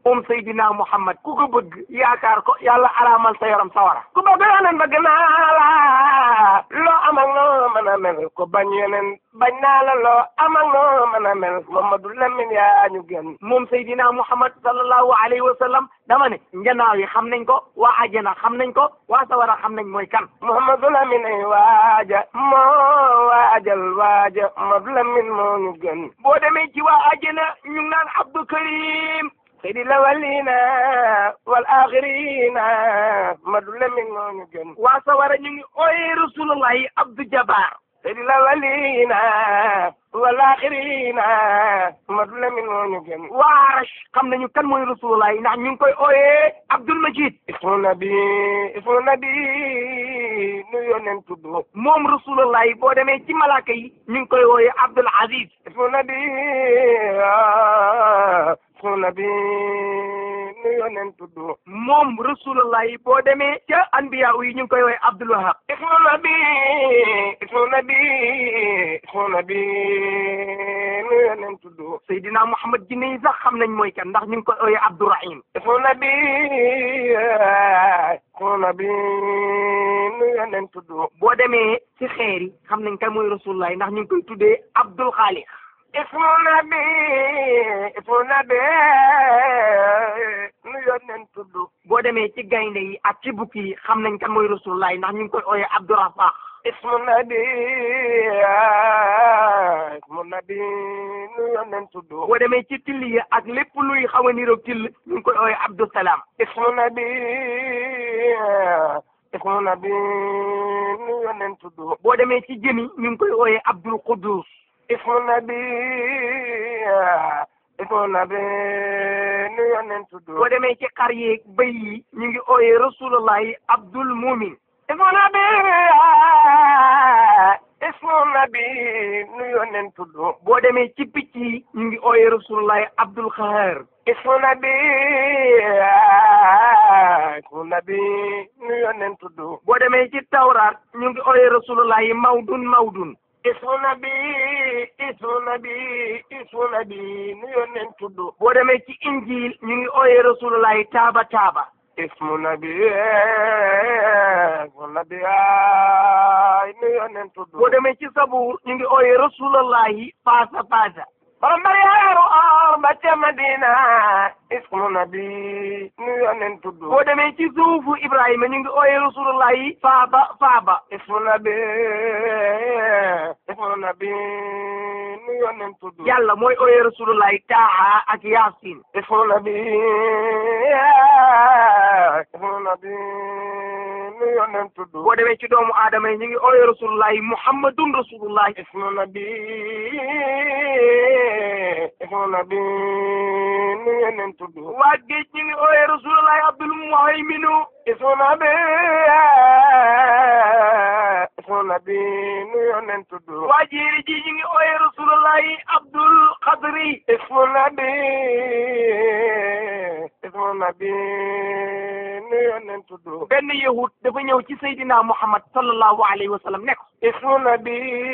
moom Seydina Muhammad ku ko bëgg yaakaar ko yàlla araamal sa yaram sawara ku bëgg yeneen bëgg naa la loo am ak noo mën a mel ko bañ yeneen bañ naa la loo am ak noo mën a mel Mamadou Lamine yaa ñu gën moom Seydina Muhammad sallallahu alayhi wa sallam dama ne njanaaw yi xam nañ ko waa àjjana xam nañ ko waa sawara xam nañ mooy kan Mamadou Lamine waaja moo waajal waaja Mamadou Lamine moo ñu gën boo demee ci waa àjjana ñu ngi naan Abdou Karim seydi lawalina wal axirina Mamadou Lamine moo ñu gën waa sawara ñu ngi ooyee rasulullahi Abdou Jabar seydi lawalina wal axirina Mamadou Lamine moo ñu gën waa Arash xam nañu kan mooy rasulullahi ndax ñu ngi koy ooyee Abdul Majid ismu nabi ismu nabi nu yónneen tudd moom rasulullahi boo demee ci malaaka yi ñu ngi koy ooyee Abdul Aziz ismu nabi ismu nabi nu yónneen tudd moom rasulullahi boo demee ca anbiya yi ñu ngi koy ooyee Abdul Wahab ismu nabi ismu nabi ismu nabi nu yónneen tudd Seydina Muhammad jinne yi sax xam nañ mooy kan ndax ñu ngi koy ooyee Abdourahim ismu nabi ismu nabi nu yónneen tudd boo demee ci xeer yi xam nañ kan mooy rasulullahi ndax ñu ngi koy tuddee Abdul Xaaliq ismu nabi ismu nabi nu yónneen tudd boo demee ci gaynde yi ak ci bukki yi xam nañ kan mooy rasulullahi ndax ñu ngi koy ooyee Abdourafaq ismu nabi ismu nabi nu yónneen tudd boo demee ci till yi ak lépp luy xaw a niroog till ñu ngi koy ooyee Abdou Salam ismu nabi ismu nabi nu yónneen tudd boo demee ci jëmi ñu ngi koy ooyee Abdul Quddus ismu nabi ismu nabi nu yónneen tudd boo demee ci xar yeeg bëy yi ñu ngi ooyee rasulullahi Abdul Mumin ismu nabi ismu nabi nu yónneen tudd boo demee ci picc yi ñu ngi ooyee rasulullahi Abdul Xaar ismu nabi ismu nabi nu yónneen tudd boo demee ci tawraat ñu ngi ooyee rasulullahi Mawdun Mawdun ismu nabi ismu nabi ismu nabi nu yónneen tudd boo demee ci injil ñu ngi ooyee rasulullahi Taaba Taaba ismu nabi ismu nabi ay nu yónneen tudd boo demee ci sabuur ñu ngi ooyee rasulullahi Faasa Faasa borom bari yaaru or ba ca Madina ismu nabi nu yónneen tudd boo demee ci suufu Ibrahima ñu ngi ooyee rasulullahi Faaba Faaba ismu nabi ismu nabi nu yónneen tudd yàlla mooy ooyee rasulullahi Taaha ak Yaasin ismu nabi ismu nabi nu yónneen tudd boo demee ci doomu aadama yi ñu ngi ooyee rasulullahi Muhammadun rasulullahi ismu nabi ismu nabi nu yónneen tudd waa géej ñu ngi ooyee rasulullahi Abdul Muhayminu ismu nabi ismu nabi nu yónneen tudd waa jéeri ji ñu ngi ooyee rasulullahi Abdul Qadri ismu nabi ismu nabi nu yónneen tudd benn yahud dafa ñëw ci Seydina Muhammad sallallahu alayhi wa sallam ne ko ismu nabi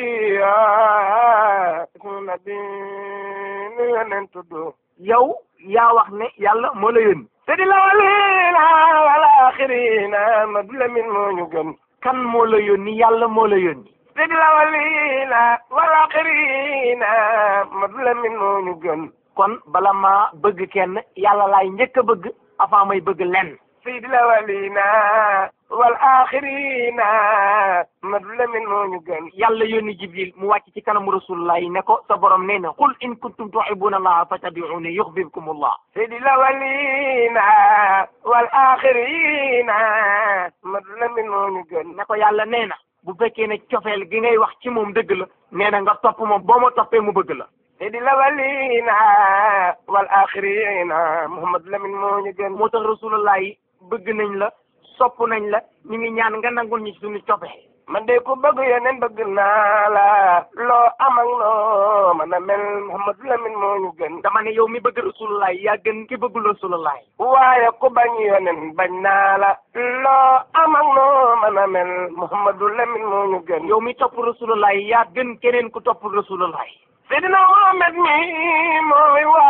ismu nabi nu yónneen tudd yow yaa wax ne yàlla moo la yónni sedi la walina wal axirina Madu Lamin moo ñu gën kan moo la yónni yàlla moo la yónni sedi la walina wal axirina Madu Lamin moo ñu gën kon bala maa bëgg kenn yàlla laay njëkk a bëgg avant may bëgg lenn seydi la walina wal axirina Madu Lamin moo ñu gën yàlla yónni Jibril mu wàcc ci kanamu rasulullah yi ne ko sa borom nee na qul in kuntum tuhibbuna allaha fattabi'uni yuhbibkum allah seydi la walina wal axirina Madu Lamin moo ñu gën ne ko yàlla nee na bu fekkee ne cofeel gi ngay wax ci moom dëgg la nee na nga topp moom boo ma toppee mu bëgg la seydi la walina wal axirina Muhammad Lamin moo ñu gën moo tax rasulullah yi bëgg nañ la sopp nañ la ñu ngi ñaan nga nangul ñu suñu cofe man de ku bëgg yeneen bëgg naa la loo am ak loo mën a mel Muhammad Lamin moo ñu gën dama ne yow mi bëgg rasulullah yaa gën ki bëggul rasulullah waaye ku bañ yeneen bañ naa la loo am ak loo mën a mel Muhammad Lamin moo ñu gën yow mi topp rasulullah yaa gën keneen ku topp rasulullah Seydina Muhammad mi mooy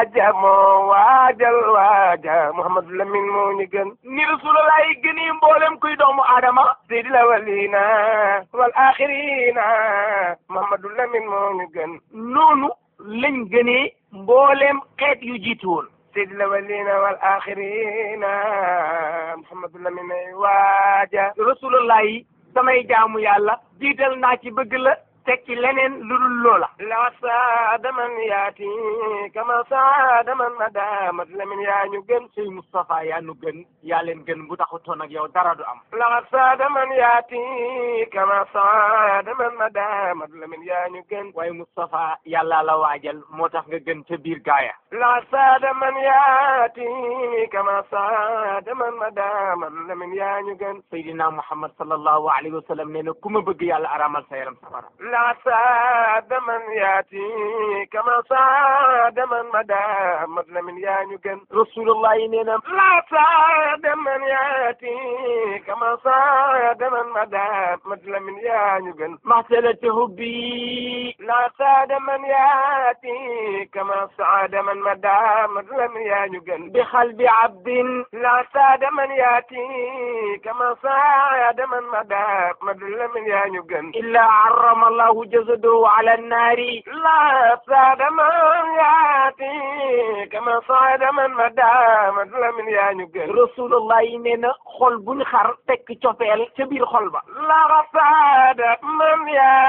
waaja moo waajal waaja Muhammadu Lamin moo ñu gën ni Rasulullah yi gëni mboolem kuy doomu Adama sayyidil awwalina wal axirina Muhammadu Lamin moo ñu gën noonu lañ gënee mboolem xeet yu jiitu woon sayyidil awwalina wal axirina Muhammadu Lamin ay waaja Rasulullah yi samay jaamu yàlla jiital naa ci bëgg la teg ci leneen lu dul loola la saada man yaati kama saada man madamat lamin yaa ñu gën sëy Moustapha yaa ñu gën yaa leen gën bu taxutoon ak yow dara du am la saada man yaati kama saada man madamat lamin yaa ñu gën waaye Moustapha yàlla la waajal moo tax nga gën ca biir gaaya la saada man yaati kama saada man madamat lamin yaa ñu gën Seydina Muhammad sallallahu alayhi wa sallam nee na ku ma bëgg yàlla aramal sa yaram safara la saada man yaati kama saada man mada mat lamin yaa ñu gën rasulullah yi nee na la saada man yaati kama saada man mada mat lamin yaa ñu gën maxsalati hubbi la saada man yaati kama saada man mada mat lamin yaa ñu gën bi xalbi abdin la saada man yaati kama saada man mada mat lamin yaa ñu gën illa arrama الله جسده على النار لا صعد من ياتي كما صعد من مدى مثل من يا نجل رسول الله نينا خول بن خار تك تشوفيل ci biir xol ba la صعد من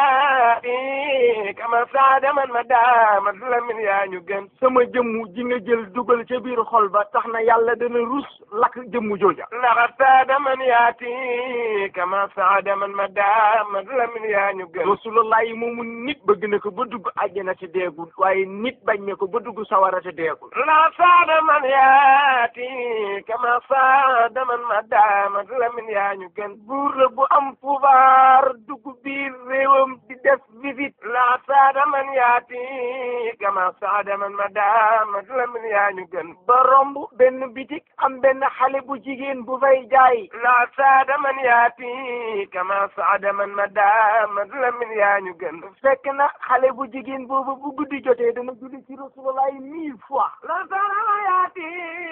ياتي كما صعد من مدى مثل من يا نجل sama jëmmu ji nga jël dugal ca biir xol ba tax na yàlla dana rus lakk jëmmu jooja la صعد من ياتي كما صعد من مدى مثل من يا نجل rasulullah yi moomu nit bëgg na ko ba dugg àjjana te deegul waaye nit bañ na ko ba dugg sawara te deegul la saada man yaati kama saada man ma daamat lamin yaa ñu gën buur la bu am pouvoir dugg biir réewam di def visite la saada man yaati kama saada man ma daamat lamin yaa ñu gën ba romb benn bitik am benn xale bu jigéen bu fay jaay la saada man yaati kama saada man ma daamat lamin yaa ñu gën fekk na xale bu jigéen boobu bu guddi jotee dana julli ci rasulullah mille fois la sarama yaati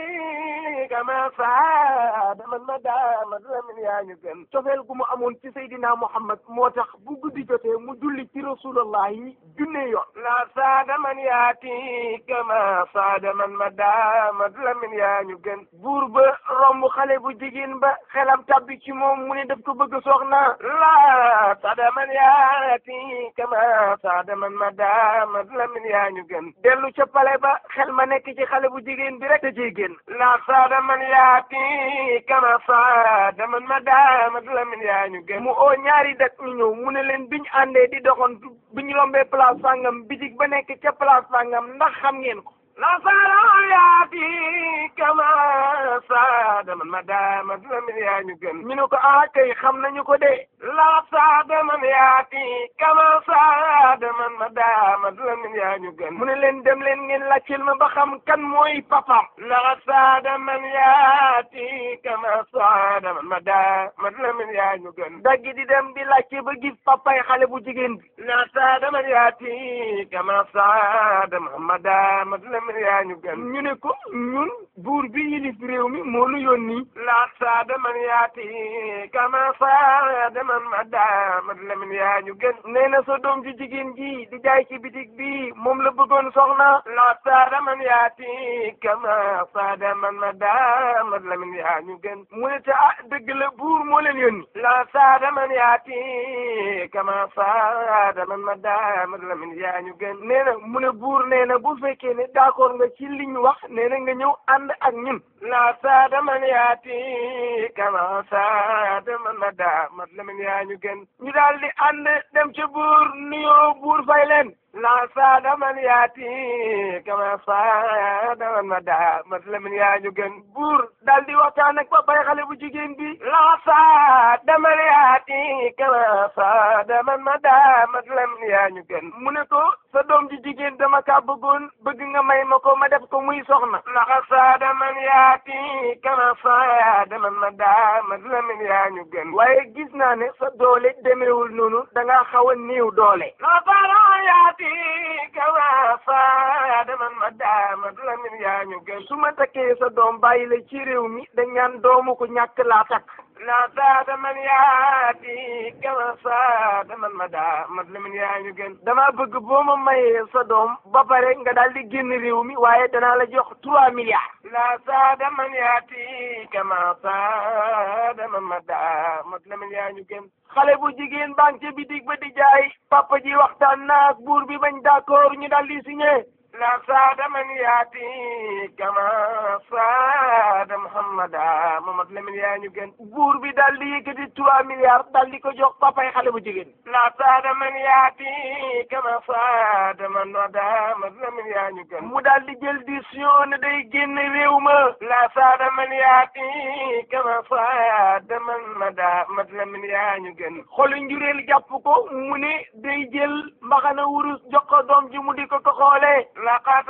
kama saada man ma daamat lamin yaa ñu gën cofeel gu mu amoon ci Seydina Muhammad moo tax bu guddi jotee mu julli ci rasulullah yi junne yoon la saada man yaati kama saada man ma daamat lamin yaa ñu gën buur ba romb xale bu jigéen ba xelam tabbi ci moom mu ne daf ko bëgg soxna la saada man yaati kama saada man ma daamat lamin yaa ñu gën dellu ca pale ba xel ma nekk ci xale bu jigéen bi rek da ciy génn la saada man yaati kama saada man ma daamat lamin yaa ñu gën mu oo ñaari dak ñu ñëw mu ne leen biñ àndee di doxantu biñ rombee place sàngam bitig ba nekk ca place sàngam ndax xam ngeen ko la saada yaati kama saada man ma daamat lamin yaa ñu gën ñu ne ko ah kay xam nañu ko de la saada man yaati kama saada man ma daamat lamin yaa ñu gën mu ne leen dem leen ngeen laajteel ma ba xam kan mooy papam la saada man yaati kama saada man ma daamat lamin yaa ñu gën daggi di dem di laajte ba gis papay xale bu jigéen bi la saada man yaati kama saada man ma daamat lamin yaa ñu gën ñu ne ko ñun buur bi yilif réew mi moo nu yónni la saada man yaati kama saada man ma daamat lamin yaa ñu gën nee na sa doom ju jigéen ji di jaay ci bitig bi moom la bëggoon soxna la saada man yaati kama saada man ma daamat lamin yaa ñu gën mu ne te ah dëgg la buur moo leen yónni la saada man yaati kama saada man ma daamat lamin yaa ñu gën nee na mu ne buur nee na bu fekkee ne d'accord nga ci li ñu wax nee na nga ñëw ànd ak ñun la saada man yaati kama saada man ma daamat lamin yaa ñu gën ñu daal di ànd dem ca buur nuyoo buur fay leen la saada man yaati kama saada man ma daamat lamin yaa ñu gën buur daal di waxtaan ak ba bay xale bu jigéen bi la saada man yaati kama saada man ma daamat lamin yaa ñu gën mu ne ko sa doom ji jigéen dama kaa bëggoon bëgg nga may ma ko ma def ko muy soxna la saada man yaa yaati kama saada man ma daa Mad Lamin yaa ñu gën waaye gis naa ne sa doole demeewul noonu da ngaa xaw a néew doole la fala yaati kama saada man ma daa Mad Lamin yaa ñu gën su ma takkee sa doom bàyyi la ci réew mi dañ naan doomu ko ñàkk laa takk la saada man yaati kama saada man ma daa Mad Lamin yaa ñu gën damaa bëgg boo ma mayee sa doom ba pare nga daal di génn réew mi waaye danaa la jox trois milliards la saada man yaati kama saada man ma daa Mad Lamin yaa ñu gën xale bu jigéen baa ngi ca bitig ba di jaay papa ji waxtaan naag buur bi bañ d'accord ñu daal di signé la saada man yaati kama saada muhammada Mad Lamin yaa ñu gën buur bi daal di yëkkati trois milliards daal di ko jox papay xale bu jigéen la saada man yaati kama saada man wada Mad Lamin yaa ñu gën mu daal di jël décision ne day génn réew ma la saada man yaati kama saada man mada Mad Lamin yaa ñu gën xolu njureel jàpp ko mu ne day jël mbaxana wurus jox ko doom ji mu di ko ko xoolee laqad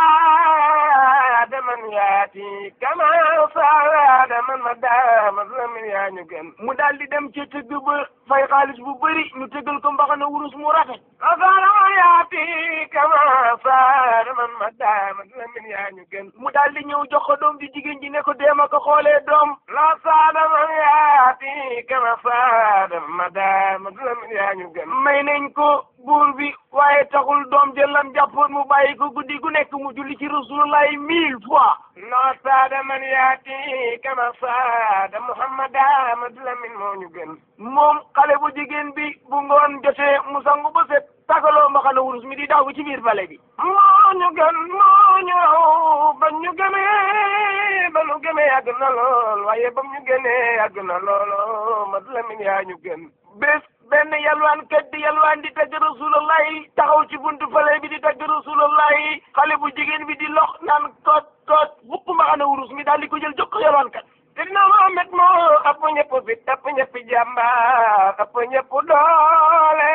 saada man yaati kama saada man mada Mad Lamin yaa ñu gën mu daal di dem ca tëgg ba fay xaalis bu bëri ñu tëggal ko mbaxana wurus mu rafet saada man yaati kama saada man mada Mad Lamin yaa ñu gën mu daal di ñëw jox ko doom ji jigéen ji ne ko deema ko xoolee doom la saada man yaati kama saada mada Mad Lamin yaa ñu gën may nañ ko buur bi waaye taxul doom jëlam jàppoon mu bàyyi ko guddi gu nekk mu julli ci rasulullahi mille fois la saada man yaati kama saada muhammada Mad Lamin moo ñu gën moom xale bu jigéen bi bu ngoon jotee mu sangu ba set tagaloo mbaxana wurus mi di daw ci biir bale bi moo ñu gën moo ñu raw ba ñu gëmee ba ñu gëmee yàgg na lool waaye ba ñu gënee yàgg na lool Mad Lamin yaa ñu gën bés benn yalwaan kat di yalwaan di tagg rasulullahi taxaw ci buntu fale bi di tagg rasulullahi xale bu jigéen bi di lox naan kot kot fukk mbaxana wurus mi daal di ko jël jox ko yalwaan kat Seydina Muhammad moo ëpp ñëpp fit ëpp ñëpp jàmbaar ëpp ñëpp doole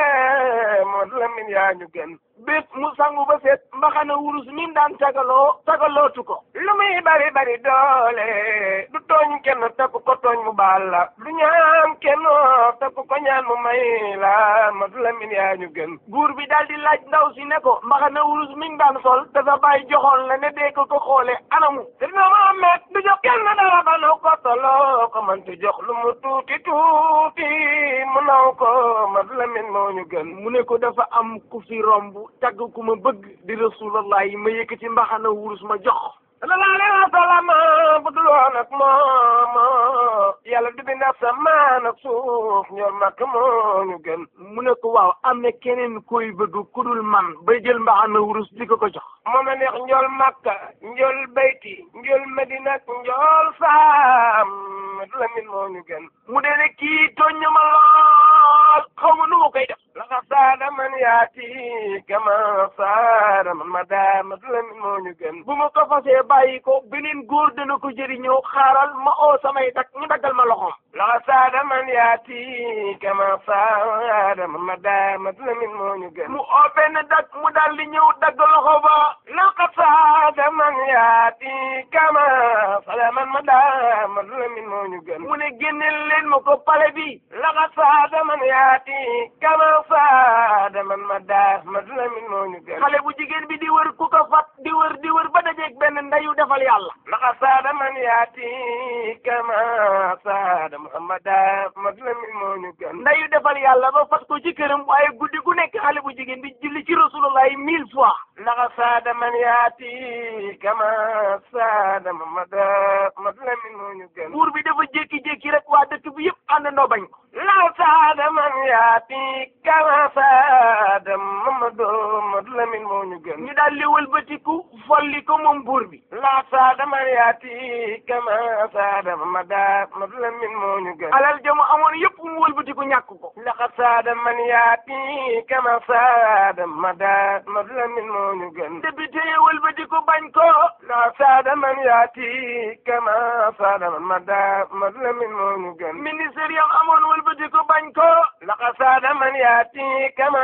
Mad Lamin yaa ñu gën bés mu sangu ba set mbaxana wurus mi daan tagaloo tagalootu ko lu muy bari bari doole du tooñ kenn takk ko tooñ mu baal la du ñaan kenn takk ko ñaan mu may la Mad Lamin yaa ñu gën buur bi daal di laaj ndaw si ne ko mbaxana wurus mi daan sol te sa bàyyi joxoon la ne dee ko ko xoole anamu Seydina Muhammad du jox kenn dara ba naw ko toloo ko man tu jox lu mu tuuti tuuti mu naw ko Mad Lamin moo ñu gën mu ne ko dafa am ku fi romb tagg ku ma bëgg di rasulallah yi ma yëkkati mbaxana wurus ma jox sallallahu alayhi wa sallam bu dul woon ak moom yàlla du bind asamaan ak suuf ñor makk moo ñu gën mu ne ko waaw am na keneen koy bëgg ku dul man bay jël mbaxana wurus di ko ko jox moom la neex njool makka njool bayti njool medina ak njool saam Mad Lamin moo ñu gën mu dee ne kii tooñ ma lool xaw ma nu ma koy def laxa saada man yaati kama saada man ma daa Mad Lamin moo ñu gën bu ma ko fasee bàyyi ko beneen góor dana ko jëriñoo xaaral ma oo samay dak ñu daggal ma loxoom laxa saada man yaati kama saada man ma daa Mad Lamin moo ñu gën mu oo benn dak mu daal di ñëw dagg loxo ba laxa saada man yaati kama saada man ma daa Mad Lamin moo ñu gën mu ne génneel leen ma ko pale bi laxa saada man yaati kama saada man ma daa Mad Lamin moo ñu gën xale bu jigéen bi di wër ku ko fat di wër di wër ba dajeeg benn ndeyu defal yàlla laxa saada man yaati kama saada muhammada Mad Lamin moo ñu gën ndeyu defal yàlla ba fat ko ci këram waaye guddi gu nekk xale bu jigéen bi julli ci rasulullah mille fois laxa saada man yaati kama saada muhammada Mad Lamin moo ñu gën buur bi dafa jékki-jékki rek waa dëkk bi yëpp àndandoo bañ ko la saada man yaati kama saada Mamadu Mad Lamin moo ñu gën ñu daal li wëlbatiku folli ko moom buur bi la saada man yaati kama saada Mamada Mad Lamin moo ñu gën alal jamu amoon yëpp mu wëlbatiku ñàkk ko laxa saada man yaati kama saada Mamada Mad Lamin moo ñu gën député yi wëlbatiku bañ ko la saada man yaati kama saada Mamada Mad Lamin moo ñu gën ministère yam amoon wëlbati ko bañ ko laqa saada man yaati kama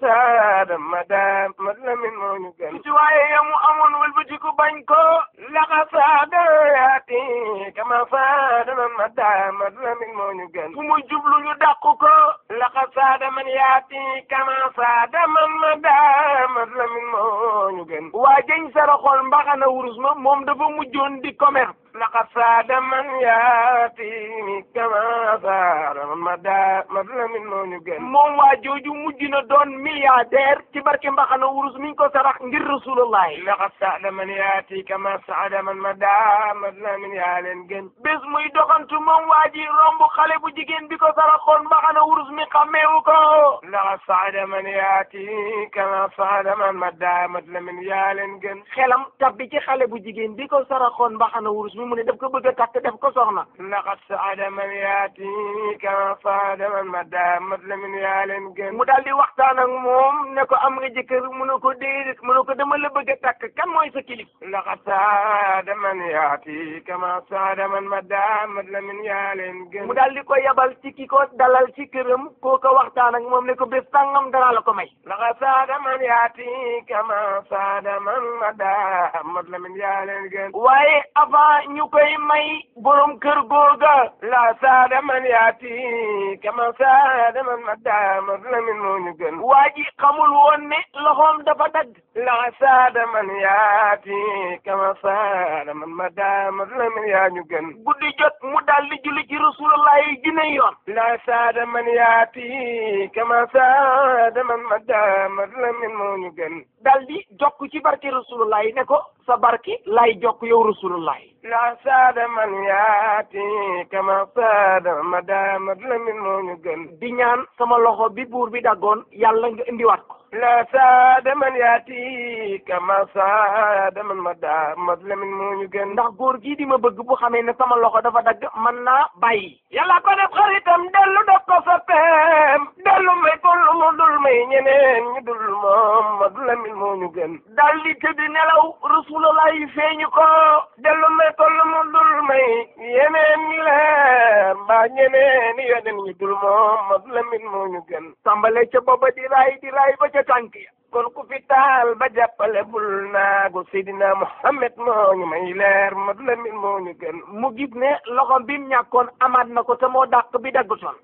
saada madam mat la min moo ñu gën ci waaye yamu amoon wëlbati ko bañ ko laqa saada yaati kama saada man madam mat la min moo ñu gën fu mu jublu ñu dàqu ko laqa saada man yaati kama saada man madam mat la min moo ñu gën waa jëñ saraxol mbaxana wurus ma moom dafa mujjoon di commerce laqad saada man yaati kama saada man madam mat la min moo ñu gën moom waa jooju mujj na doon milliardaire ci barke mbaxana wurus miñ ko sarax ngir rasulullahi laqad saada man yaati kama saada man madam mat la min yaa leen gën bés muy doxantu moom waa ji romb xale bu jigéen bi ko saraxoon mbaxana wurus mi xàmmeewu ko laqad saada man yaati kama saada man madam mat la min yaa leen gën xelam tabbi ci xale bu jigéen bi ko saraxoon mbaxana wurus mi mu ne daf ko bëgg a takk def ko soxna laqad saada man yaati kama saada man madam mat la min yaa leen gën mu daal di waxtaan ak moom ne ko am nga jëkkër mu ne ko déedéet mu ne ko dama la bëgg a takk kan mooy sa kilif laqad saada man yaati kama saada man madam mat la min yaa leen gën mu daal di ko yabal ci ki ko dalal ci këram koo ko waxtaan ak moom ne ko bés tàngam danaa la ko may laqad saada man yaati kama saada man madam mat la min yaa leen gën waaye avant ñu koy may borom kër googa la saada man yaati kama saada man madam mat la min moo ñu gën waa ji xamul woon ne loxoom dafa dagg la saada man yaati kama saada man madam mat la min yaa ñu gën guddi jot mu daal di julli ci rasulullah yi junne yoon la saada man yaati kama saada man madam mat la min moo ñu gën daal di jokk ci barke rasulullah yi ne ko sa barke lay jokk yow rasulullah yi la saada man yaati kama saada madam mat la min moo ñu gën di ñaan sama loxo bi buur bi daggoon yàlla nga indiwaat ko la saada man yaati kama saada man madam mat la min moo ñu gën ndax góor gii di ma bëgg bu xamee ne sama loxo dafa dagg mën naa bàyyi yàlla ko def xaritam dellu def ko sa peem dellu may ko lu mu dul may ñeneen ñu dul moom mat la min moo ñu gën dal di tëdd nelaw rasulullah yi feeñu ko dellu may ko lu mu dul may yeneen ñi leer mbaa ñeneen yeneen ñu dul moom mat la min moo ñu gën tàmbale ca booba di raay di raay ba ca tànk ya kon ku fi taal ba jàppale bul naagu Seydina Muhammad moo ñu may leer mat la min moo ñu gën mu gis ne loxom bi mu ñàkkoon amaat na ko te moo dàq bi daggutoon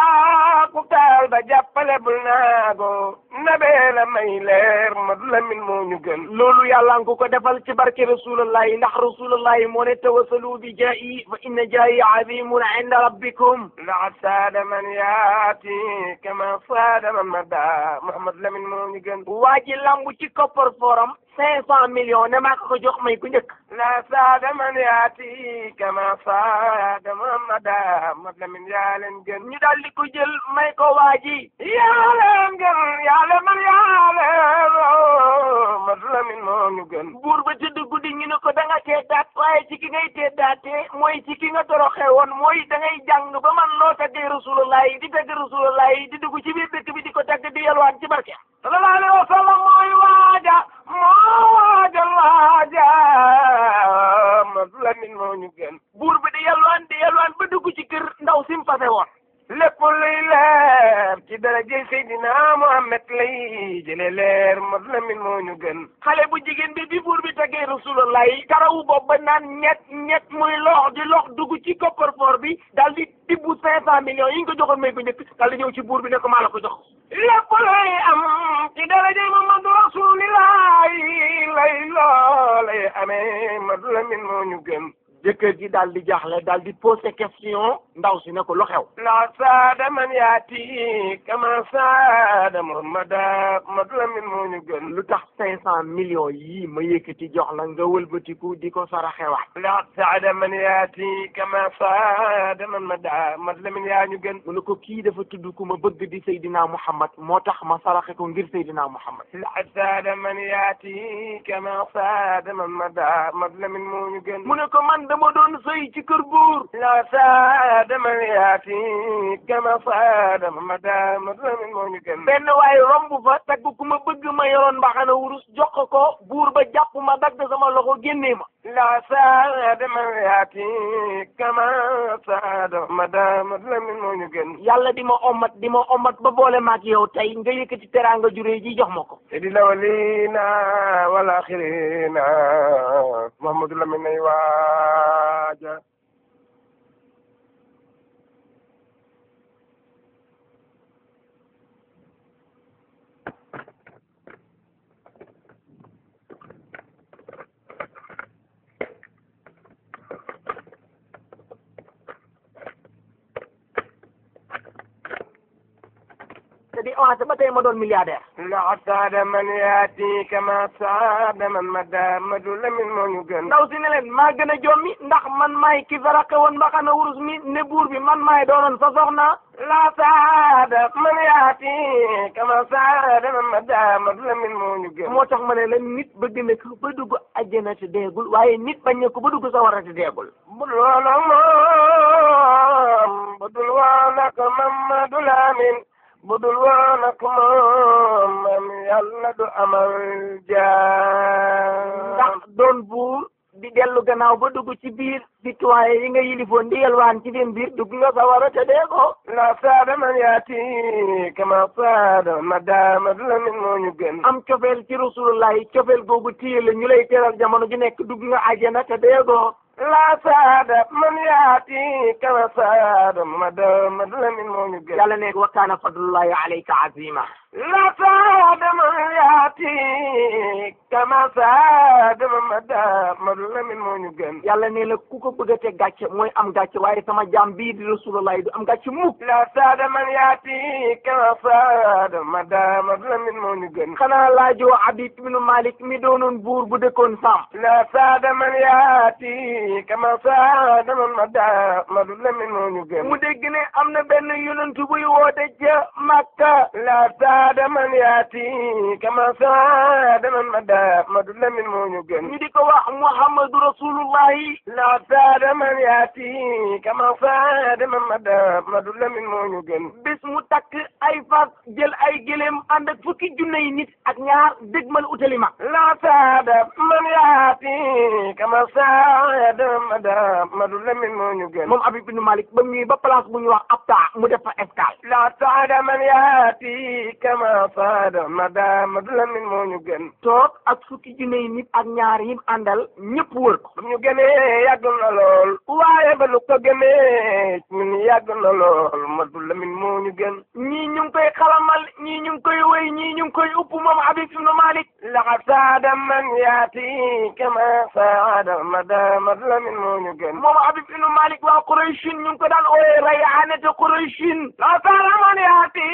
mbaa ku taal ba jàppale bul naagu nabee la may leer mat la min moo ñu gën loolu yàlla nga ko defal ci barke rasulullah ndax rasulullah moo ne tawasalu bi jaayi fa inna jaayi azimun inda rabbikum laqad saada man yaati kama saada man mada Muhammad la min moo ñu gën waa ji lambu ci koppar forum cinq cent millions ne maa ko ko jox may ku njëkk la saada man yaati kama saada man mada mat la min yaa leen gën ñu daal di ko jël may ko waa ji yaa leen gën yaa leen man yaa leen mat la min moo ñu gën buur ba tëdd guddi ñu ne ko da nga tee daat waaye ci ki ngay tee daatee mooy ci ki nga toroxee woon mooy da ngay jàng ba man loo taggee rasulullah yi di tagg rasulullah yi di dugg ci biir dëkk bi di ko tagg di yalwaan ci barke sallallahu alayhi wa sallam mooy waaja moo waaja waaja mat la min moo ñu gën buur bi di yalwaan di yalwaan ba dugg ci kër ndaw sim fase woon lépp luy leer ci daraje Seydina Muhammad lay jële leer mat la min moo ñu gën xale bu jigéen bi bi buur bi tegee rasulullah yi karawu boobu ba naan ñett ñett muy lox di lox dugg ci coffre-fort bi daal di tibbu cinq cent millions yi nga ko joxoon may ko njëkk daal di ñëw ci buur bi ne ko maa la ko jox lépp luy am ci daraje Muhammadu rasulillah lay loolay amee mat la min moo ñu gën jëkkër ji daal di jaaxle daal di posé question ndaw si ne ko lu xew la saada man yaati kama saada muhammada mat la min moo ñu gën lu tax cinq cent millions yii ma yëkkati jox la nga wëlbatiku di ko saraxewaat la saada man yaati kama saada man mada mat la min yaa ñu gën mu ne ko kii dafa tudd ku ma bëgg di Seydina Muhammad moo tax ma saraxe ko ngir Seydina Muhammad la saada man yaati kama saada man mada mat la min moo ñu gën mu ne ko man dama doon sëy ci kër buur la saada man yaati kama saada man mada mat la min moo ñu gën benn waaye romb fa tagg ku ma bëgg ma yoroon mbaxana wurus jox ko buur ba jàpp ma dagg sama loxo génnee ma la saada man yaati kama saada madama lamin moo ñu gën yàlla di ma omat di ma omat ba boole maak yow tey nga yëkkati teraanga juree ji jox ma ko sidi lawalina wal axirina Muhammadu Lamin ay waaja te di avancé ba tey ma doon milliardaire la saada man yaati kama saada man madamadu lamin moo ñu gën ndaw si ne leen maa gën a jommi ndax man maay ki faraqe woon mbaxana wurus mi ne buur bi man maay doonoon sa soxna la saada man yaati kama saada man madamadu lamin moo ñu gën moo tax ma ne la nit bëgg na ko ba dugg àjjana te deegul waaye nit bañ na ko ba dugg sawara te deegul budul woon ak moom budul woon ak Mamadu Lamin budul woon ak moom mam yàlla du amal jaam ndax doon buur di dellu gannaaw ba dugg ci biir citoyen yi nga yilifoon di yelwaan ci seen biir dugg nga sawara te deegoo la saada man yaati kama saada Madamadu Lamin moo ñu gën am cofeel ci rasulullahi cofeel googu téye la ñu lay teral jamono ju nekk dugg nga àjjana te deegoo la saada man yaati kama saada Madamadu Lamin moo ñu gën yàlla ne wa kaana fadlullahi alayka azima la saada man yaati kama saada Madamadu Lamin moo ñu gën yàlla ne la ku ko bëgg a teg gàcce mooy am gàcce waaye sama jaam bii di rasulullahi du am gàcce mukk la saada man yaati kama saada Madamadu Lamin moo ñu gën xanaa laajoo Habib ibnu Malik mi doonoon buur bu dëkkoon Sam la saada man yaati kama saada Madamadu Lamin moo ñu gën mu dégg ne am na benn yonentu buy woote ca Makka la saada man yaati kama saada Madamadu Lamin moo ñu gën ñu di ko wax Muhammadu rasulullahi la saada man yaati kama saada Madamadu Lamin moo ñu gën bés mu takk ay fas jël ay gëléem ànd ak fukki junne yi nit ak ñaar dégmal utali ma la saada man yaati kama saada Madamadu Lamin moo ñu gën moom Habib ibnu Malik ba muy ba place bu ñu wax Abta mu def fa escale la saada man yaati kama saada Madamadu Lamin moo ñu gën toog ak fukki junne yi nit ak ñaar yim àndal ñëpp wër ko ba ñu gënee yàgg na lool waaye ba lu ko gënee ñun yàgg na lool Madu Lamin moo ñu gën ñii ñu ngi koy xalamal ñii ñu ngi koy wéy ñii ñu ngi koy upp moom Habib ibnu Malik la saada man yaati kama saada Madamadu Lamin moo ñu gën moom Habib ibnu Malik waa Qurayshin ñu ngi ko daan ooyee rayaanete Qurayshin la saada man yaati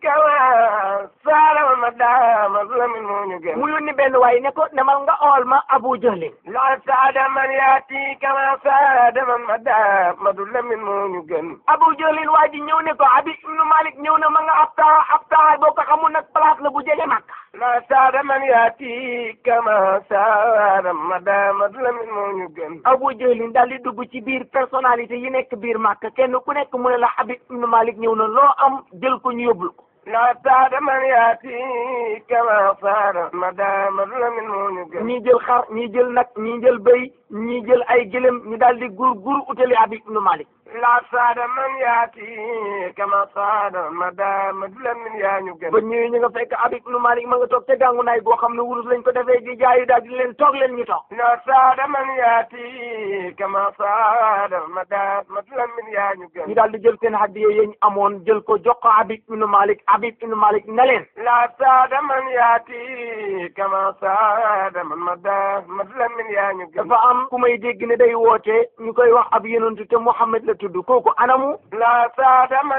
kama saada Madamadu Lamin moo ñu gën mu yónni benn waay ne ko demal nga ool ma Abu Jahlin la saada man yaati kama saada Madamadu Lamin moo ñu gën Abu Jahlin waa ji ñëw ne ko Habib ibnu Malik ñëw na ma nga Abta Abta boo ko xamul nag place la bu jege Makka la saada man yaati kama saada Madamadu Lamin moo ñu gën Abu Jahlin daal di dugg ci biir personnalité yi nekk biir Makka kenn ku nekk mu ne la Habib ibnu Malik ñëw na loo am jël ko ñu yóbbul ko la saada man yaati kama saada Madamadu Lamin moo ñu gën ñii jël xar ñii jël nag ñii jël bëy ñii jël ay gëlëm ñu daal di gur gur utali Habib ibnu Malik la saada man yaati kama saada Madamadu Lamin yaa ñu gën ba ñëwee ñu nga fekk Habib ibnu Malik ma nga toog ca gàngu naay goo xam ne wurus lañ ko defee di jaayu daal di leen toog leen ñu toog la saada man yaati kama saada Madamadu Lamin yaa ñu gën ñu daal di jël seen hadiya yi ñu amoon jël ko jox ko Habib ibnu Malik Habib ibnu Malik ne leen la saada man yaati kama saada Madamadu Lamin yaa ñu gën dafa am ku may dégg ne day woote ñu koy wax ab yonentu te Muhammad la tudd kooku anamu la saada man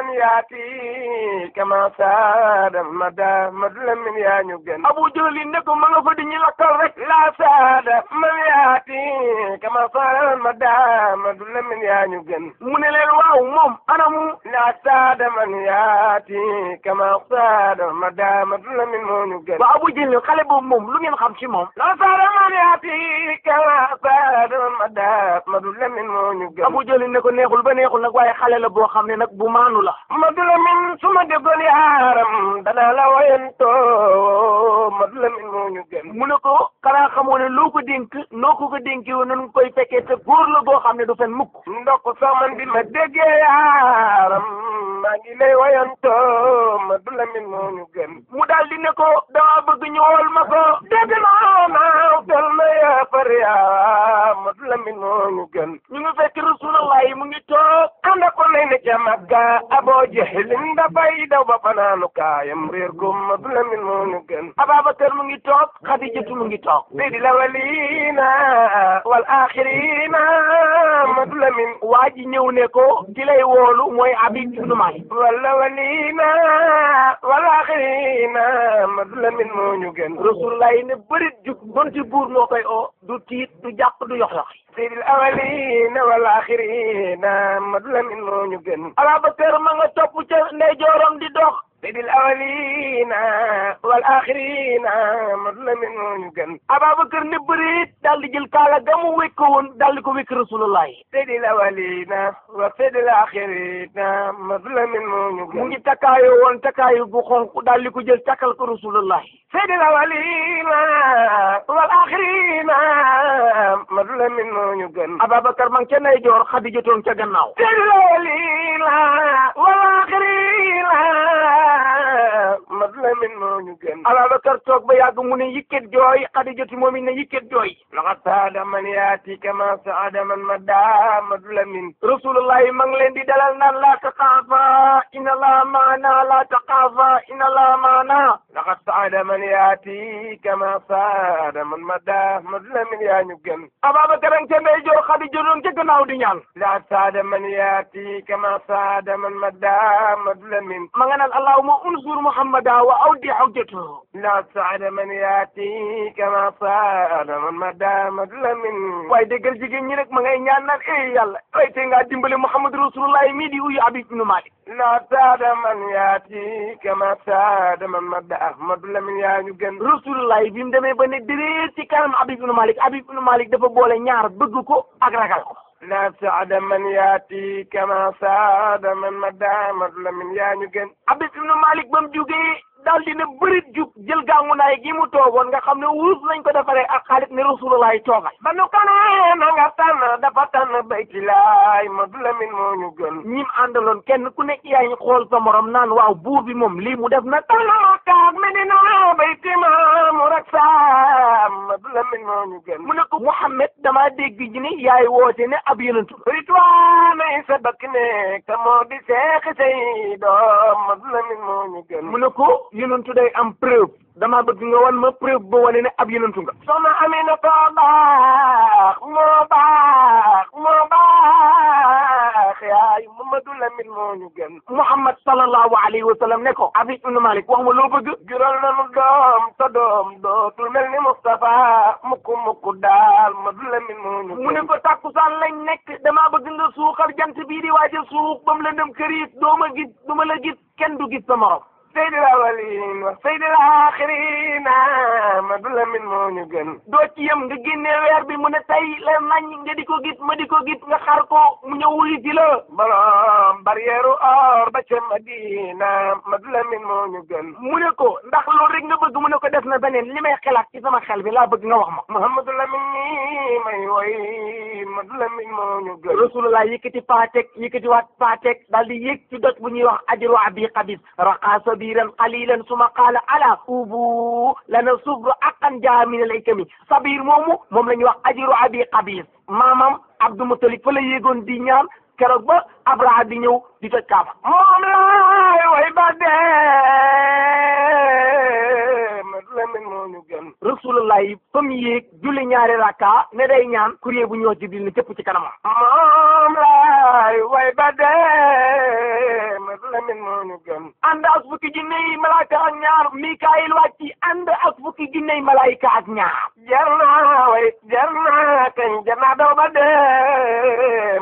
yaati kama saada Madamadu Lamin yaa ñu gën Abu Jahlin ne ko ma nga fa di ñu lakkal rek la saada man yaati kama saada Madamadu Lamin yaa ñu gën mu ne leen waaw moom anamu la saada man yaati kama saada Madamadu Lamin moo ñu gën ba Abu Jahlin xale boobu moom lu ngeen xam ci moom la saada man yaati kama saada man ma daa Madu Lamin moo ñu gën Abu Jëli ne ko neexul ba neexul nag waaye xale la boo xam ne nag bu maanu la Madu Lamin su ma déggoon yaaram danaa la wayantoo Madu Lamin moo ñu gën mu ne ko xanaa xamoo ne loo ko dénk noo ko ko dénkee woon nañu koy fekkee te góor la boo xam ne du fen mukk ndokk sax man bi ma déggee yaaram maa ngi lay wayantoo Madu Lamin moo ñu gën mu daal di ne ko dama bëgg ñu wool ma ko dégg naa naaw tel na yaa far yaa Madu Lamin moo ñu gën ñu ngi fekk Rasulullah yi mu ngi toog ànd ko nay ne ca Makka Aboo Jahlin dafay daw ba fanaanu kaayam réer ko Madu Lamin moo ñu gën Ababakar mu ngi toog Xadijatu mu ngi toog سيد الأولين والآخرين Madu Lamin waa ji ñëw ne ko ki lay woolu mooy Habib ibnu Malik والأولين والآخرين Madu Lamin moo ñu gën Rasulullah yi ne bërit jug donti buur moo koy oo du tiit du jàq du yox yoxi سيد الأولين والآخرين Madu Lamin moo ñu gën Ababakar ma nga topp ca ndeyjooram di dox سيد الأولين والآخرين Madu Lamin moo ñu gën Ababakar ne bërit daal di jël kaala ga mu wékk woon daal di ko wékk Rasulullah yi سيد الأولين وسيد الآخرين Madu Lamin moo ñu mu gën ngi takkaayoo woon takkaayu bu xonq daal di ko jël takkal ko Rasulullah yi سيد الأولين والآخرين Madu Lamin moo ñu gën Ababakar ma ngi ca ndeyjoor Xadijatoon ca gannaaw سيد الأولين والآخرين Madu Lamin moo ñu gën Ababakar toog ba yàgg mu ne yikket jooy Xadijatu moom it ne yikket jooy لقد سعد من ياتي كما سعد من مدى Madu Lamin Rasulullah yi ma ngi leen di dalal naan laa taqaafa inna allaha maana laa taqaafa inna allaha maana لقد سعد من ياتي كما سعد من مدى Madu Lamin yaa ñu gën Ababakar a ngi ca ndeyjoor Xadijatoon ca gannaaw di ñaan لقد سعد من ياتي كما سعد من مدى Madu Lamin ma nga naan allahumma unsur muhammada wa awdi hujjatahu لقد سعد من ياتي كما سعد من مدى Madu Lamin waaye déggal jigéen ñi rek ma ngay ñaan naan eh yàlla waaye tey ngaa dimbali Muhammad Rasulullah mii di uyu Habib ibnu Malik لا سعد من ياتي كما سعد من مدى Madu Lamin yaa ñu gën Rasulullah bi mu demee ba ne déréet ci kanam Habib ibnu Malik Habib ibnu Malik dafa boole ñaar bëgg ko ak ragal ko لا سعد من ياتي كما سعد من مدى Madu Lamin yaa ñu gën Habib ibnu Malik ba mu jugee daal di ne bërit jug jël gàngu naay gi mu toogoon nga xam ne wurus lañ ko defaree ak xaalis ne Rasulullah toogal ba nu kanee na nga tànn dafa tànn bayti laay Madu Lamin moo ñu gën ñim àndaloon kenn ku nekk yaa ngi xool sa morom naan waaw buur bi moom lii mu def na tànn kaag Medina bayti maamu rak saam Madu Lamin moo ñu gën mu ne ko Muhammad damaa dégg ji ne yaay woote ne ab yonentu ritwaanay sa bakk ne ka moo di seexi say doom Madu Lamin moo ñu gën mu ne ko yonentu day am preuve dama bëgg nga wan ma preuve ba wane ne ab yonentu nga soxna Amina ko baax moo baax moo baax yaay Mamadu Lamin moo ñu gën Muhammad sallallahu alayhi wa sallam ne ko Habib ibnu Malik wax ma loo bëgg jural nanu doom ta doom dootul mel ni Moustapha mukku mukku daal Mamadu Lamin moo ñu mu ne ko takkusaan lañ nekk damaa bëgg nga suuxal jant bii di waaj a suux ba mu lëndëm këriit doo ma gis du ma la gis kenn du gis sa morom Seydil awalin wa Seydil axirina Mamadu Lamin moo ñu gën doo ci yem nga génne weer bi mu ne tey la nañ nga di ko gis ma di ko gis nga xar ko mu ñëw wuyu si la borom barrière or ba ca Madina Mamadu Lamin moo ñu gën mu ne ko ndax loolu rek nga bëgg mu ne ko def na beneen li may xelaat ci sama xel bi laa bëgg nga wax ma Muhammadu Lamin nii may woy Mamadu Lamin moo ñu gën rasulullah yëkkati paatek yëkkati waat paatek daal di yëg ci doj bu ñuy wax ajru abi qabis raqa sabiran qalilan suma qaala ala ubu lana subru aqan jaa min al ikami sabir moomu moom la ñuy wax ajru abi qabis maamam abdou mutalib fa la yéegoon di ñaan keroog ba abraha di ñëw di toj kaaba moom laay way ba dee Mamadu Lamin moo ñu gën rasulullah yi fa mu yéeg julli ñaari rakka ne day ñaan courrier bu ñëw jibril ne cëpp ci kanamam moom laay way ba dee Mamadu Lamin moo ñu gën ànd ak fukki junne yi malaaka ak ñaar mikaayil wàcc ànd ak fukki junne yi malaayika ak ñaar jar naa way jar naa kañ jar naa daw ba dee Mamadu Lamin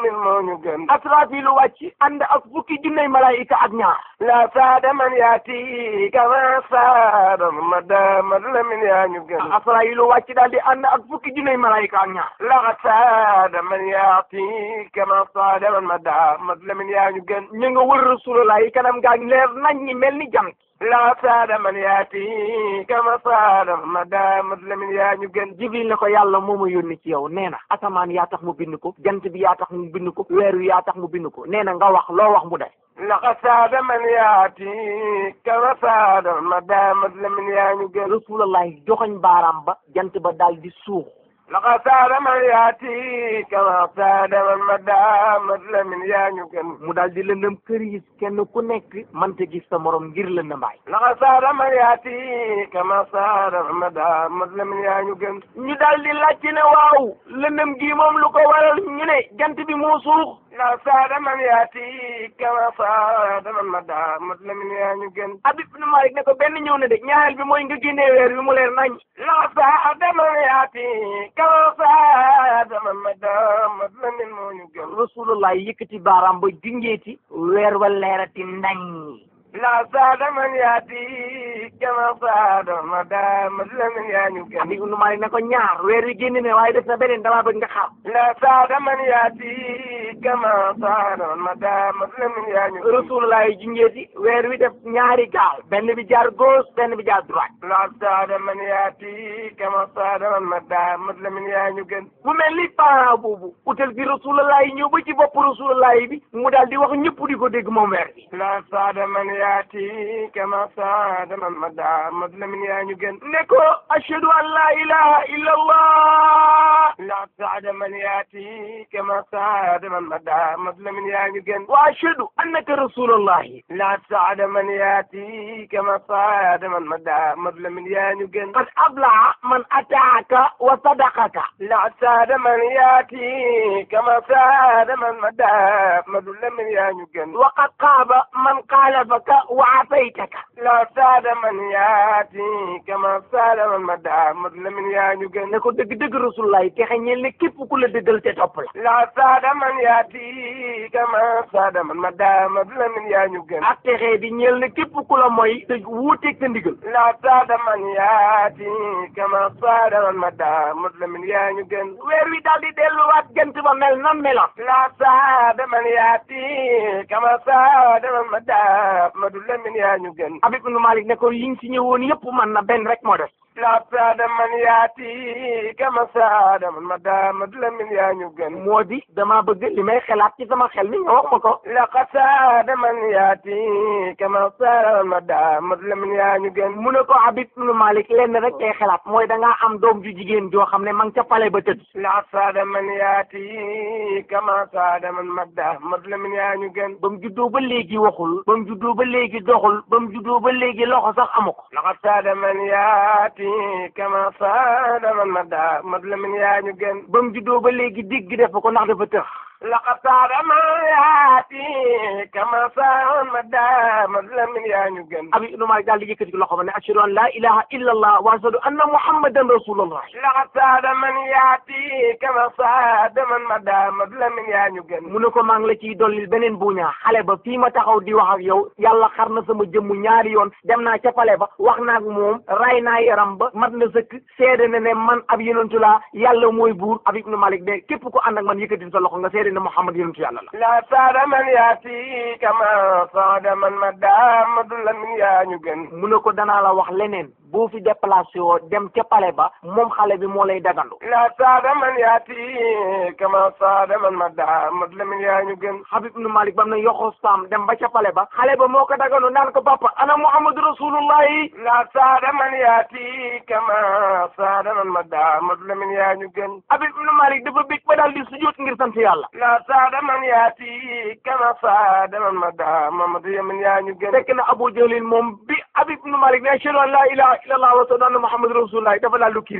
Lamin moo ñu gën asrafilu wàcc ànd ak fukki junney malaayika ak ñaar la saada man yaati kama saada Mamad Ahmad Lamin yaa ñu gën asrafilu wàcc daal di ànd ak fukki junney malaayika ak ñaar la saada man yaati kama saada Mamad Ahmad Lamin yaa ñu gën ñu nga wër rasulullah yi kanam gaa ngi leer nañ ñi mel ni jant la saada man yaati kama saada Mamad Ahmad Lamin yaa ñu gën jibril ne ko yàlla moo ma yónni ci yow nee na asamaan yaa tax mu bind ko jant bi yaa tax mu bind ko weer wi yaa tax mu bind ko nee na nga wax loo wax mu def laqad saada man yaati kama saada Mamad Ahmad Lamin yaa ñu gën rasulullah joxoñ baaraam ba jant ba daal di suux laqad saada man yaati kama saada Mamad Ahmad Lamin yaa ñu gën mu daal di lëndëm këriis kenn ku nekk mënta gis sa morom ngir lëndëmbaay laqad saada man yaati kama saada Mamad Ahmad Lamin yaa ñu gën ñu daal di laajte ne waaw lëndëm gi moom lu ko waral ñu ne jant bi moo suux laqad saada man yaati kama saada Mamad Ahmad Lamin yaa ñu gën Habib ibn Malik ne ko benn ñëw na de ñaareel bi mooy nga génnee weer bi mu leer nañ laqad saada man yaati kama saada Mamad Ahmad Lamin moo ñu gën rasulullah yëkkati baaraam ba junjeeti weer wa leerati nañ la saada man yaati kama saada Mamad Ahmad Lamin yaa ñu gën Habib ibn Malik ne ko ñaar weer wi génn ne waaye def na beneen damaa bëgg nga xam la saada man yaati kama saada Mamad Ahmad Lamin yaa ñu gën rasulullah yi junjeeti weer wi def ñaari gaal benn bi jaar gauche benn bi jaar droite la saada man yaati kama saada Mamad Ahmad Lamin yaa ñu gën mu mel ni parent boobu utal bi rasulullah yi ñëw ba ci bopp rasulullah yi bi mu daal di wax ñëpp di ko dégg moom weer bi la saada man yaati kama saada Mamad Ahmad Lamin yaa ñu gën ne ko ashhadu an la ilaha illa allah la saada man yaati kama saada Mamad Ahmad Lamin yaa ñu gën wa ashhadu annaka rasulullahi la saada man yaati kama saada Mamad Ahmad Lamin yaa ñu gën qad ablaha man ataaka wa sadaqaka la saada man yaati kama saada Mamad Ahmad Lamin yaa ñu gën wa qad qaaba man xaalafaka wa asaytaka la saada man yaati kama saada Mamad Ahmad Lamin yaa ñu gën ne ko dëgg-dëgg rasulullahi texe ñeel ne képp ku la dëggal te topp la la saada man yaati kama saada Mamad Ahmad Lamin yaa ñu gën ak texe di ñeel ne képp ku la mooy te wuuteeg sa ndigal la saada man yaati kama saada Mamad Ahmad Lamin yaa ñu gën weer wi daal di delluwaat jant ba mel na meloon la saada man yaati kama saada Mamad Ahmad Lamin yaa ñu gën Habib ibn Malik ne ko liñ si ñëwoon yëpp man na benn rek moo des la saada man yaati kama saada Mamad Ahmad Lamin yaa ñu gën moo di dama bëgg li may xelaat ci sama xel mi nga wax ma ko laqad saada man yaati kama saada Mamad Ahmad Lamin yaa ñu gën mu ne ko Habib ibn Malik lenn rek ngay xelaat mooy da ngaa am doom ju jigéen joo xam ne ma ngi ca pale ba tëdd laqad saada man yaati kama saada Mamad Ahmad Lamin yaa ñu gën ba mu juddoo ba léegi waxul ba mu juddoo ba léegi doxul ba mu juddoo ba léegi loxo sax amu ko laqad saada man yaati kama saada Mamad Ahmad Lamin yaa ñu gën ba mu juddoo ba léegi digg def ko ndax dafa tëx laqad saada man yaati kama saada Mamad Ahmad Lamin yaa ñu gën Habib ibn Malik daal di yëkkati ko loxo ba ne ashhadu an la ilaha illa allah wa ashhadu anna muhammadan rasulullah laqad saada man yaati kama saada Mamad Ahmad Lamin yaa ñu gën mu ne ko maa ngi la ciy dollil beneen buñaa xale ba fii ma taxaw di wax ak yow yàlla xar na sama jëmm ñaari yoon dem naa ca pale ba wax naa ak moom ray naa yaram ba mat na sëkk seede na ne man ab yonentu laa yàlla mooy buur Habib ibn Malik de képp ku ànd ak man yëkkati sa loxo nga seede ne Muhammad yonentu yàlla la la saada man yaati kama saada Mamad Ahmad Lamin yaa ñu gën mu ne ko danaa la wax leneen boo fi déplacé woo dem ca pale ba moom xale bi moo lay dagandu la saada man yaati kama saada Mamad Ahmad Lamin yaa ñu gën Habib ibn Malik bam na yoxo saam dem ba ca pale ba xale ba moo ko dagandu naan ko papa ana Muhammadu rasulullahi la saada man yaati kama saada Mamad Ahmad Lamin yaa ñu gën Habib ibn Malik dafa bég ba daal di sujjóot ngir sant yàlla la saada man yaati kama saada Mamad Ahmad Lamin yaa ñu gën fekk na Abu Jahlin moom bi Habib ibn Malik ne ashhadu an la ilaha illallah wa ashhadu anna Muhammadu rasulullahi dafa daal du kiris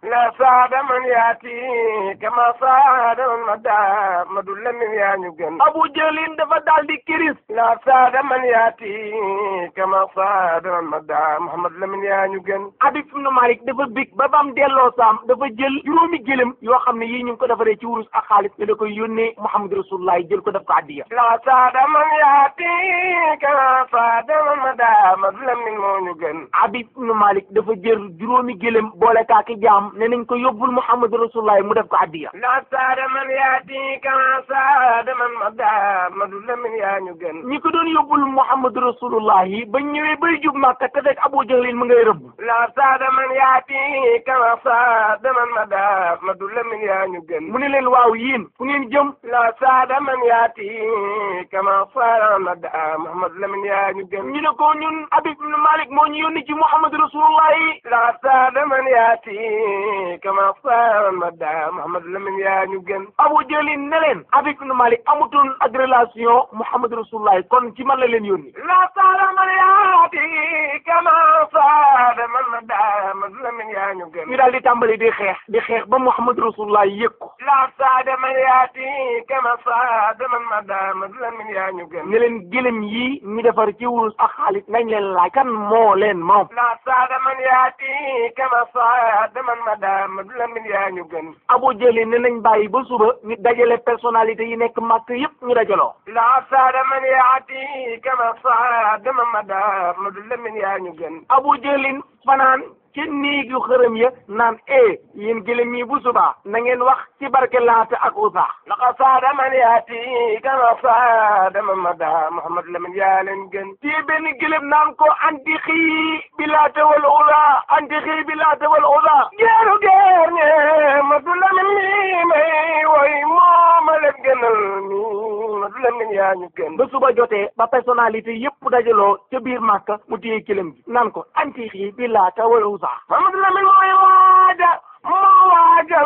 la saada man yaati kama saada man madda madu lamin yaa ñu gën abu jëlin dafa daal di kiris la saada man yaati kama saada man madda muhammad lamin yaa ñu gën Habib ibn Malik dafa big ba bam delloo saam dafa jël juróomi gëlëm yoo xam ne yii ñu ngi ko defaree ci wurus ak xaalis ne da koy yónnee Muhammad Rasulullah jël ko def ko addiya la saada man yaati kama saada man madda madu lamin moo ñu gën Habib ibn Malik dafa jël juróomi gëlëm boole kaaki jaam ne nañ ko yóbbul Muhammad Rasulullah mu def ko addiya la saada man yaati kama saada man madda madu lamin yaa ñu gën ñi ko doon yóbbul Muhammad Rasulullah yi ba ñëwee bay jub Màkka te fekk Abu Jahlin mu ngay rëbb la saada man yaati kama saada man madda madu lamin yaa ñu gën mu ne leen waaw yéen fu ngeen jëm la saada man yaati kama saada man madda muhammad lamin yaa ñu gën ñu ne ko ñun Habib ibn Malik moo ñu yónni ci Muhammad Rasulullah yi la saada man yaati kama saada man madda muhammad lamin yaa ñu gën Abu Jahlin ne leen Habib ibn Malik amutoon ak relation Muhammad Rasulullah yi kon ci man la leen yónni la saada man yaati kama saada man madda muhammad lamin yaa ñu gën ñu daal di tàmbali di xeex di xeex ba Muhammad Rasulullah yëg ko la saada man yaati kama saada man madda muhammad lamin yaa ñu gën ne leen gëlëm yi ñu defar ci wurus ak xaalis nañ leen laaj kan moo leen moom la saada man yaati kama saada man madda muhammad lamin yaa ñu gën Abu Jahlin ne nañ bàyyi ba suba ñu dajale personnalité yi nekk màkk yëpp ñu dajaloo la saada man yaati kama saada man madda muhammad lamin yaa ñu gën Abu Jahlin fanaan ci néeg yu xërëm ya naan e yéen gëlëm yi bu subaa na ngeen wax ci barke Laata ak Uzza laqad saada man yaati kama saada man madda muhammad lamin yaa leen gën ci benn gëlëm naan ko anti xii bi Laata wal Uzza anti xii bi Laata wal Uzza geeru geer ñe madu lamin mi may woy mooma leen gënal mi madu lamin yaa ñu gën ba suba jotee ba personnalité yëpp dajaloo ca biir Màkka mu téye gëlëm gi naan ko anti xii bi Laata wal Uzza Muhammad Lamin mooy waaja moo waajal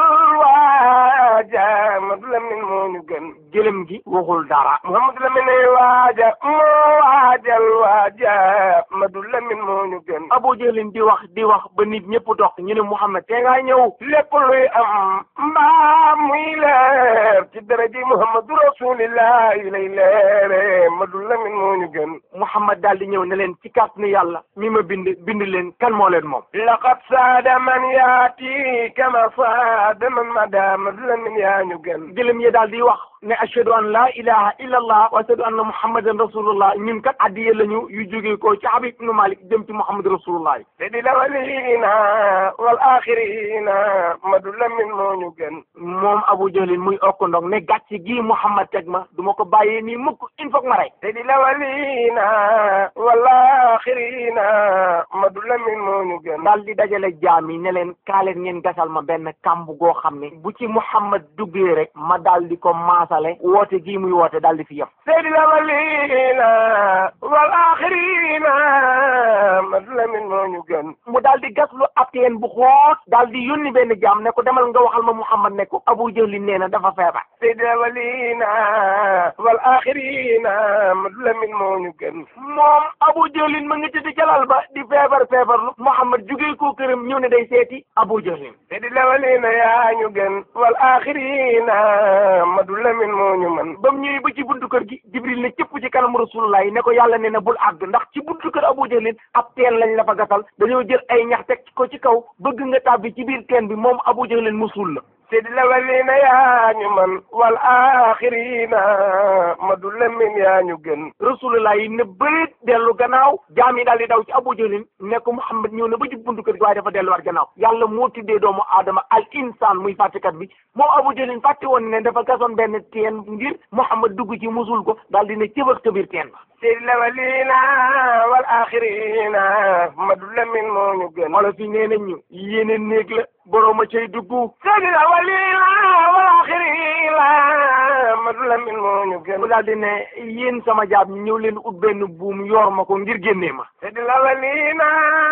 waaja Muhammad Lamin moo ñu gën gëlëm gi waxul dara Muhammad Lamin ay waaja moo waajal waaja Muhammad Lamin moo ñu gën Abu Jahlin di wax di wax ba nit ñëpp dox ñu ne Muhammad te ngaa ñëw lépp luy am mbaa muy leer ci daraji Muhammadu Rasulillah yi lay leere Muhammad Lamin moo ñu gën Muhammad daal di ñëw ne leen ci kàttanu yàlla mi ma bind bind leen kan moo leen moom laqad saada man yaati kama saada man mada Muhammad Lamin yaa ñu gën gëlëm yi daal di wax ne ashhadu an la ilaha illa allah wa ashhadu anna muhammadan rasulullah ñun kat addiye lañu yu jógee ko ci Habib ibn Malik jëm ci Muhammad rasulullah te di lawalina wal axirina Muhammad Lamin moo ñu gën moom Abu Jahlin muy okkandong ne gàcc gi Muhammad teg ma du ma ko bàyyee nii mukk il faut que ma rey te di lawalina wal axirina Muhammad Lamin moo ñu gën daal di dajale jaam yi ne leen kaa leen ngeen gasal ma benn kamb goo xam ne bu ci Muhammad duggee rek ma daal di ko maasale woote gii muy woote daal di fi yem te di lawalina wal axirina Muhammad Lamin moo ñu gën mu daal di gas lu ab teen bu xóot daal di yónni benn jaam ne ko demal nga waxal ma Muhammad ne ko Abu Jahlin nee na dafa feebar te di lawalina wal axirina Muhammad Lamin moo ñu gën moom Abu Jahlin ma ngi tëdd jalal ba di feebar feebarlu Muhammad jugee ko këram ñëw ne day seeti Abu Jahlin te di lawalina yaa ñu gën wal axirina Muhammad Lamin moo ñu mën ba mu ñëwee ba ci buntu kër gi Jibril ne cëpp ci kanamu Rasulullah yi ne ko yàlla ne na bul àgg ndax ci buntu kër Abu Jahlin ab teen lañ la fa gasal dañoo jël ay ñax teg ko ci kaw bëgg nga tàbbi ci biir teen bi moom Abu Jahlin musul la te di lawalina yaa ñu mën wal axirina Muhammad Lamin yaa ñu gën Rasulullah yi ne bëreet dellu gannaaw jaam yi daal di daw ci Abu Jahlin ne ko Muhammad ñëw na ba ci buntu kër gi waaye dafa delluwaat gannaaw yàlla moo tuddee doomu aadama al insaan muy fàttekat bi moom Abu Jahlin fàtte woon ne dafa gasoon benn teen ngir Muhammad dugg ci musul ko daal di ne cëbax ca biir teen ba te di lawalina wal axirina Muhammad Lamin moo ñu gën wala fi nee nañ ñu yéene néeg la boroom a cay dugg te di lawalina wal axirina Muhammad Lamin moo ñu gën mu daal di ne yéen sama jaab ñi ñëw leen ut benn buum yor ma ko ngir génnee ma te di lawalina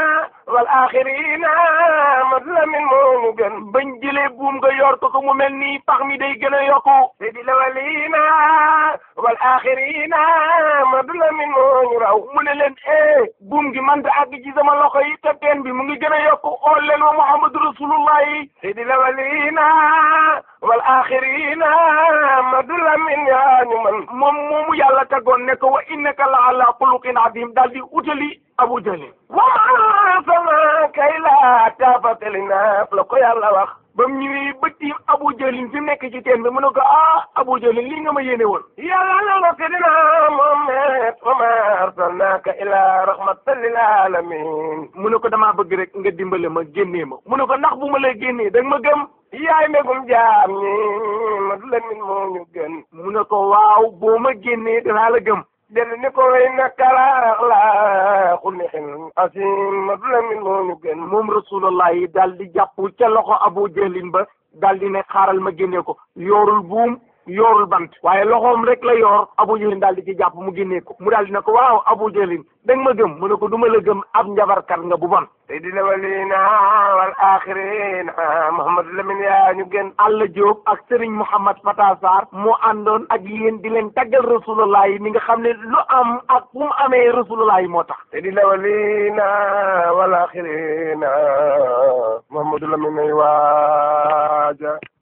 wal axirina Madu Lamin moo ñu gën bañ jëlee buum nga yor ko ko mu mel nii pax mi day gën a yokku Seydil awalina wal axirina Madu Lamin moo ñu raw mu ne leen eh buum gi man da àgg ci sama loxo yi te teen bi mu ngi gën a yokku xool leen wa Muhammadu Rasulullah yi Seydil awalina wal axirina Madu Lamin yaa ñu man moom moomu yàlla taggoon ne ko wa innaka la ala xuluqin adim daal di utali Abu Jalil wama sama kay la tafatali naaf la ko yàlla wax ba mu ñëwee ba tiim Abu Jalil fi mu nekk ci teen bi mu ne ko ah Abu Jalil lii nga ma yéene woon yàlla na la sidina Muhammad wama arsalnaka ila rahmatan lil alamin mu ne ko damaa bëgg rek nga dimbale ma génnee ma mu ne ko ndax bu ma lay génnee da nga ma gëm yaay mbégum jaam ñi Madu Lamin moo ñu gën mu ne ko waaw boo ma génnee danaa la gëm dellu ni ko way nakala la xulixin asim Madu Lamin moo ñu gën moom rasulullah yi daal di jàpp ca loxo Abu Jalil ba daal di ne xaaral ma génnee ko yoorul buum yoorul bant waaye loxoom rek la yoor Abu Jalil daal di ci jàpp mu génnee ko mu daal di ne ko waaw Abu Jalil da nga ma gëm mu ne ko du ma la gëm ab njabarkat nga bu bon Seydil awalina wal axirina Muhammadu Lamin yaa ñu gën Alla Diop ak Serigne Mouhamad Fata Sarr moo àndoon ak yéen di leen taggal rasulullah yi mi nga xam ne lu am ak fu mu amee rasulullah yi moo tax Seydil awalina wal axirina Muhammadu Lamin ay waaja